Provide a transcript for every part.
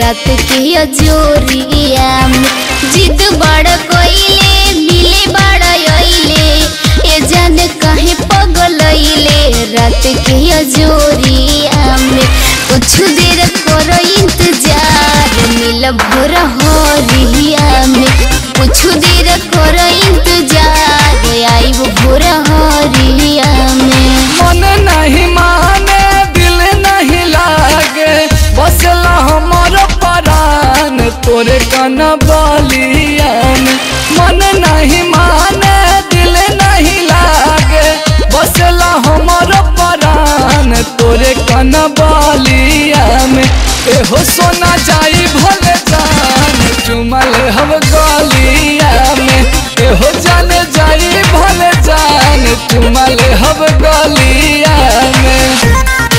रात के अजोरिया में जिद बड़ कोइले मिले बड़ अइले ए जाने काहे पगलइले रात के अजोरिया में कुछ देर करो इंतजार मिल भोर हरिया में कुछ देर करो इंतजार आइब भोर हरिया में मन नहीं माने दिल नहीं लागे बसला हमर परान तोरे कन बलियान मन नहीं माने दिल नहीं लागे बसला हमर परान तोरे कन बलियान एहो सोना जाई भले जान चुमल हम गलिया में एहो जान जाई भले जान चुमल हम गलिया में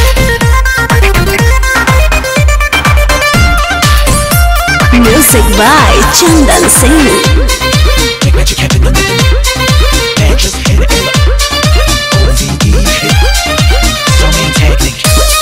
Music by Chandan Singh. Magic happen the rhythm. Man, just hit it. O-V-E hit. Song technique.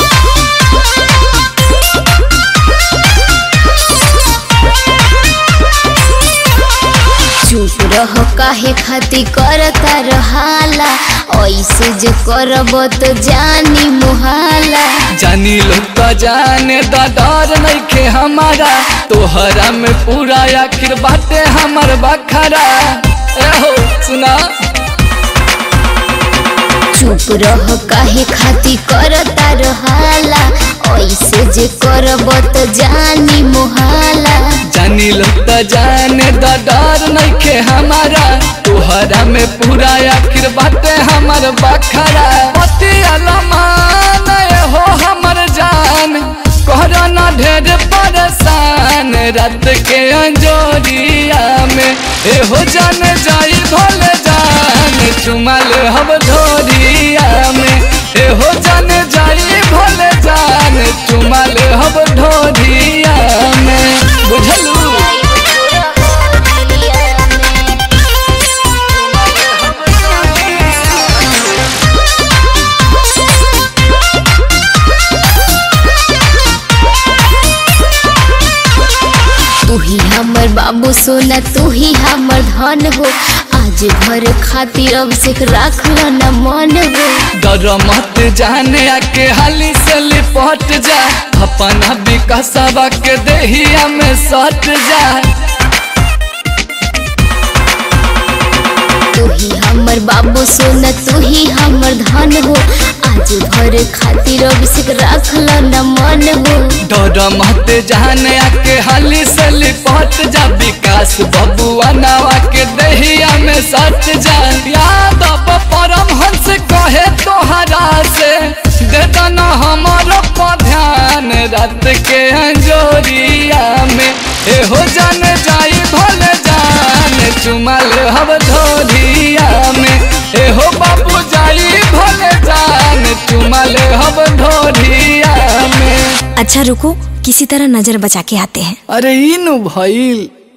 चुप रह काहे खाती करता रहाला ऐसे जे करब तो जानी मुहाला जानी लोग तो जाने दा डर नइखे हमारा तोहरा में पूरा आखिर बाटे हमर बखरा एहो सुना चुप रह काहे खाती करता रहाला ऐसे जे करब तो जानी मुहाला जानी लोग तो जाने दा डर नइखे हमारा तोहरा में पूरा आखिर बाटे हमर बखरा पति अलमान हो हमर जान कहरा ना ढेर परेशान रात के अंजोरिया में एहो जान जाई भले जान चुमल हम ढोरिया में एहो जान जाई भले जान चुमल हम ढोरिया में बुझलू तू ही हमर बाबू सोना तू ही हमर धन हो आज भर खातिर अब से राख लो न मन हो डर मत जाने आके हाली से लिपट जा अपना विकासवा के देहिया में सट जा तू ही हमर बाबू सोना तू ही हमर धन हो आज भर खातिर अब से राख लो न मन हो डर मत जाने आके हाली से लिपट जा विकास बबुआ नावा के देहिया में सट जा याद अब परम हंस कहे तोहरा से दे दना हमारो पर ध्यान रात के अंजोरिया में एहो जान जाई भले जान चुमल हम ढोलिया में एहो बाबू जाई भले जान चुमल हम ढोलिया में अच्छा रुको किसी तरह नजर बचा के आते हैं अरे इनु भइल